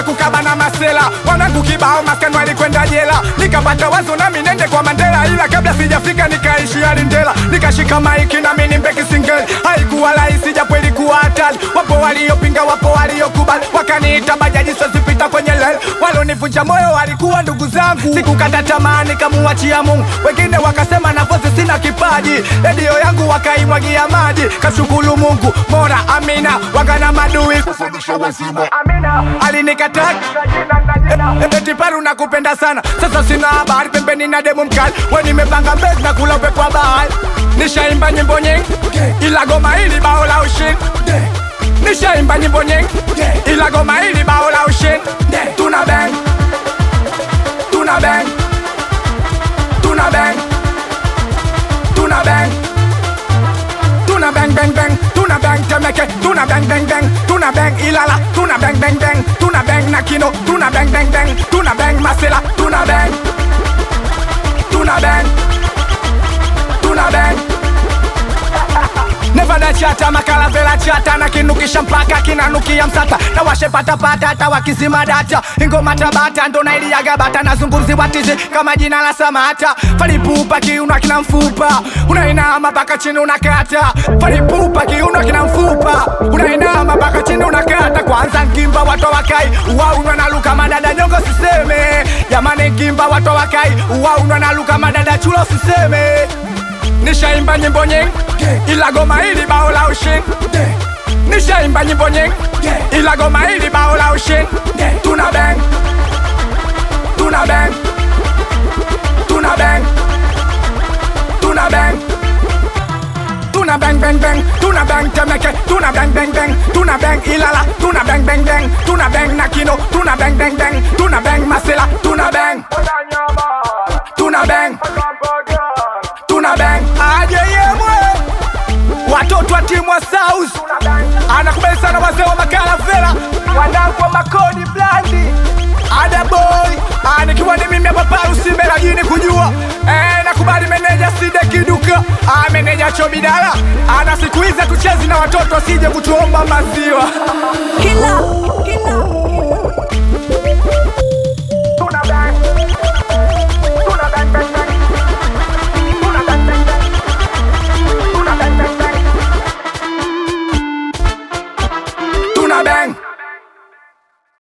kukaba na masela wanangu kibao maskani walikwenda jela nikapata wazo nami nende kwa Mandela ila kabla sijafika nikaishi Alindela nikashika maiki nami nimbe kisingeli haikuwa rahisi japo ilikuwa hatari wapo waliopinga wapo waliokubali wakaniita bajaji sozipita kwenye lel walonivunja moyo walikuwa ndugu zangu sikukata tamaa nikamuachia Mungu wengine wakasema nafasi sina kipaji redio yangu wakaimwagia maji kashukuru Mungu mora amina wakana madui amina alinikataa eti paru nakupenda sana sasa sina habari pembeni na demu mkali we nimepanga mbezi na kula upepo wa bahari nishaimba nyimbo nyingi ila goma hili bao la ushindi nishaimba nyimbo nyingi ila goma hili bao la ushindi tuna bang tuna bang tuna bang tuna bang tuna bang bang bang tuna bang temeke tuna bang bang bang tuna bang ilala tuna bang bang bang tuna bang nakino tuna bang bang bang tuna bang masela tuna bang tuna bang tuna bang Nevada chata makala vela chata na kinukisha mpaka kinanukia msata na washe patapata hata wakizima data ingoma tabata ndo nailiaga bata na zungumzi watizi kama jina la Samata falipupa kiuno kina mfupa unainama mpaka chini unakata falipupa kiuno kina mfupa unainama mpaka chini unakata kwanza ngimba watu wakai uwaunwa na luka madada nyongo siseme jamani ngimba watu wakai uwaunwa na luka madada chulo siseme nishaimba nyimbo nyingi ila goma hili bao la ushindi nishaimba nyimbo nyingi ila goma hili bao la ushindi tuna bang tuna bang tuna bang tuna bang tuna bang bang bang tuna bang temeke tuna bang bang bang tuna bang ilala tuna bang bang bang tuna bang nakino tuna bang bang bang tuna bang masela tuna bang tuna bang tuna bang aje yemwe watoto wa timu wa South anakubali sana wazee wa makala fela wanangu wa makodi blandi ada boy Ah, nikiwa ni mimi hapa Parusi Mbera jini kujua eh, nakubali meneja Side Kiduka ah, meneja Chobidala ana siku hizi tuchezi na watoto wasije kutuomba maziwa Killer, killer.